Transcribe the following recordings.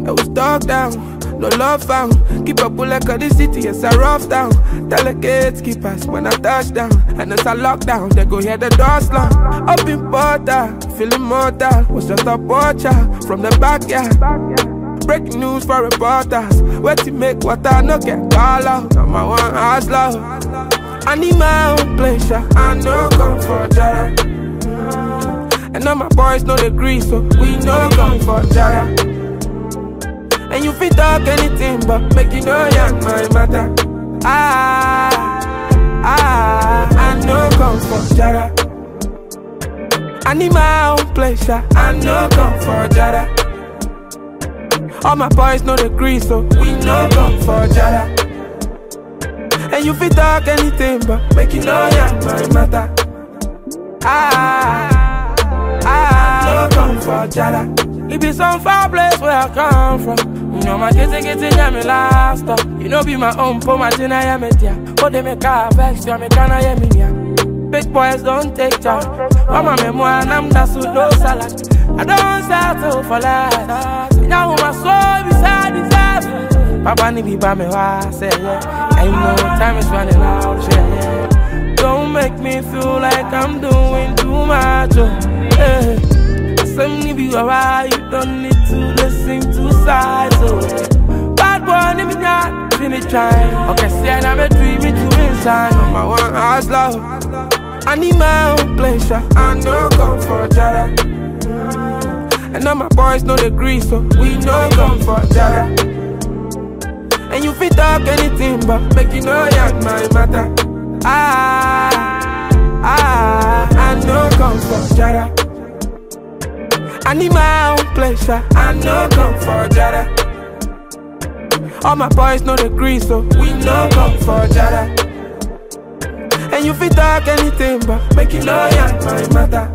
I was dog down, no love found. Keep a bullet of the city, it's a rough town. Tell the gatekeepers when I touch down. And it's a lockdown, they go hear the door slam. Up in Porta, feeling mortal. Was just a watcher from the backyard. Breaking news for reporters. Where to make water, no get call out. I'm a one hustler. I need my own pleasure. I know come for Jara. And all my boys know the grease, so we know come for Jara. And you fit talk anything, but make you know young my matter. Ah, ah, I know come for Jara. I need my own pleasure. I know come for Jara. All my boys know the grease, so we know come for Jara. And you fit talk anything, but make you know young my matter. Ah, ah, no come for Jara. It be some far place where I come from. You know my kitty kitty yeah me last up. You know be my own po my tina yeah me tia. But they make a vex ya me kana yeah me yeah. Big boys don't take charge. Mama me mo and I'm da so no salad. I don't settle for less. Now my soul beside the death. Papa ni be by me why say yeah. I know time is running out. Yeah, yeah. Don't make me feel like I'm doing too much. Oh, yeah. Some need be alright, you don't need to listen to sides. Oh, yeah. Bad boy, need me not finish trying. Okay, see, I'm a dream to inside. I'm a one house love. I need my own pleasure. I know come for Jara. And all my boys know the grease, so we know come for Jara. And you fit talk anything, but make you know young my matter. Ah, ah, I know come for Jara. I need my own pleasure. I know come for Jara. All my boys know the grease, so we know come for Jara. And you fit talk anything, but make you know young my matter.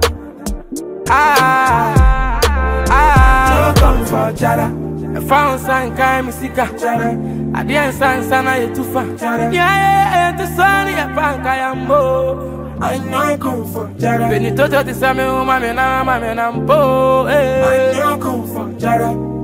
Ah, ah, no come for Jara. I found sign kind me sika Jara. I didn't sign sana ye tufa Jara. Yeah, yeah, yeah, the sun ya panka ya mbo. I know come for Jara. Benito to the same woman, me na, me na mbo. I know come for Jara.